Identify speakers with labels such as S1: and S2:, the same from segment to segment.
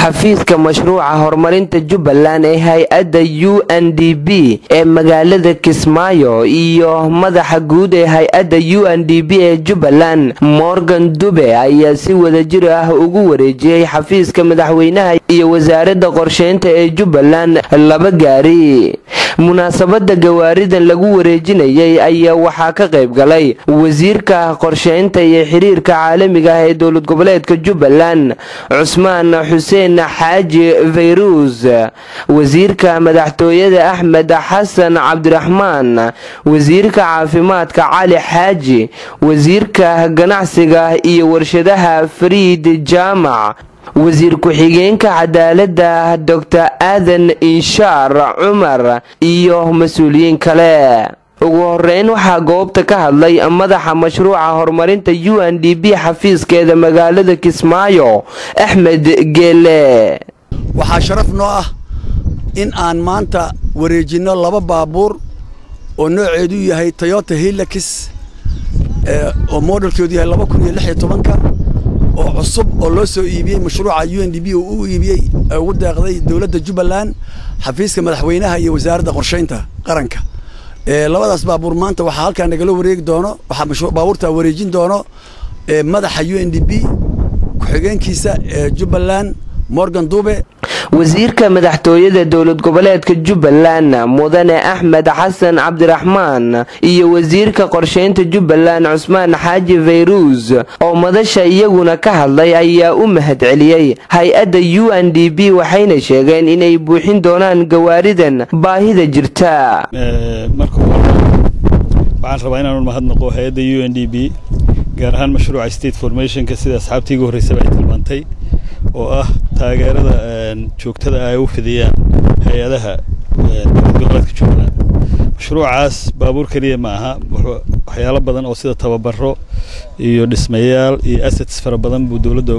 S1: xafiiska mashruuca horumarinta jubbaland ee hay-adda u n d b ee magaalada kismaayo iyo madaxa guud ee hay-adda u n d b ee jubbaland morgan dube ayaa si wadajir ah ugu wareejiyey xafiiska madaxweynaha iyo wasaaradda qorsheynta ee jubbaland laba gaari munaasabada gawaaridan lagu wareejinayay ayaa waxaa ka qayb galay wasiirka qorsheynta iyo xiriirka caalamiga ah ee dowlad goboleedka jubbaland cusmaan xuseen xaaji fayruus wasiirka madaxtooyada axmed xasan cabdiraxmaan wasiirka caafimaadka cali xaaji wasiirka ganacsiga iyo warshadaha fariid jaamac wasiir ku-xigeenka cadaaladda doctor aadan inshaar cumar iyo mas-uuliyiin kale ugu horeyn waxaa goobta ka hadlay madaxa mashruuca horumarinta u n d b xafiiskeeda magaalada kismaayo axmed geele
S2: waxaa sharaf noo ah in aan maanta wareejinno laba baabuur oo nooceedu yahay toyota hilakis oo modelkeedu yahay laba kun iyo lix iyo tobanka oo cusub oo loo soo iibiyey mashruuca u n d b oo u iibiyey ugu deeqday dowladda jubbaland xafiiska madaxweynaha iyo wasaaradda qorsheynta qaranka labadaas baabuur maanta waxaa halkaa nagala wareegi doono waxaa baabuurtaa wareejin doono madaxa u n d b ku-xigeenkiisa ee jubbaland morgan dube
S1: wasiirka madaxtooyada dowlad goboleedka jubbaland mudane axmed xasan cabdiraxmaan iyo wasiirka qorsheynta jubbaland cusmaan xaaji fayruus oo madasha iyaguna ka hadlay ayaa u mahadceliyey hay-adda u n d b waxayna sheegeen inay buuxin doonaan gawaaridan baahida jirta
S3: marka hore waxaan rabaa inaanu mahadnaqo hay-adda u n d b gaar ahaan mashruuca state formationka sida asxaabtii igu horreysaba ay tilmaantay oo ah taageerada joogtada ay u fidiyaan hay-adaha dowlad goboleedka jubbaland mashruucaas baabuur keliya ma aha waxyaalo badan oo sida tababaro iyo dhismayaal iyo assets fara badan buu dowladda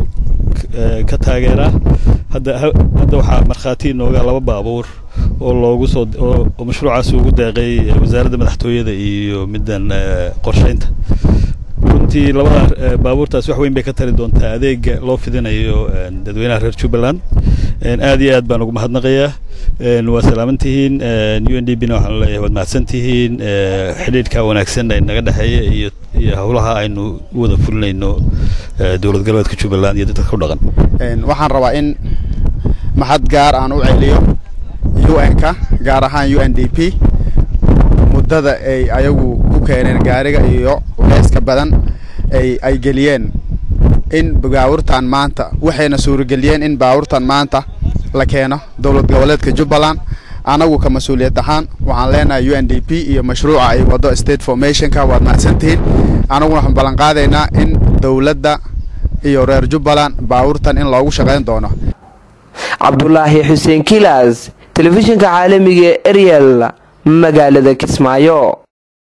S3: ka taageeraa hadda hadda waxaa markhaati inooga laba baabuur oo loogu soo oo mashruucaas ugu deeqay wasaaradda madaxtooyada iyo middan qorsheynta runtii labada baabuurtaas wax weyn bay ka tari doontaa adeega loo fidinayo dadweynaha reer jubbaland aad iyo aad baan ugu mahadnaqayaa waa salaaman tihiin u n d b na waxaan leeyahay waad mahadsan tihiin xidhiidhka wanaagsan ee naga dhexeeya iyo iyo howlaha aynu u wada fulinayno dowlad goboleedka jubbaland iyo dadka ku dhaqan
S4: waxaan rabaa in mahad gaar aan u celiyo u n-ka gaar ahaan u n d p muddada ay ayagu ku keeneen gaariga iyo culeyska badan ay ay geliyeen in baawurtan maanta waxayna suurageliyeen in baawurtan maanta la keeno dowlad goboleedka jubbaland anagu ka mas-uuliyad ahaan waxaan leenahay u n d p iyo mashruuca ay wado state formationka waad mahadsantihiin anaguna waxaan ballan qaadaynaa in dowladda iyo reer jubbaland baawurtan in loogu shaqayn doono
S1: cabdulaahi xuseen kilas telefishinka caalamiga ee eryel magaalada kismaayo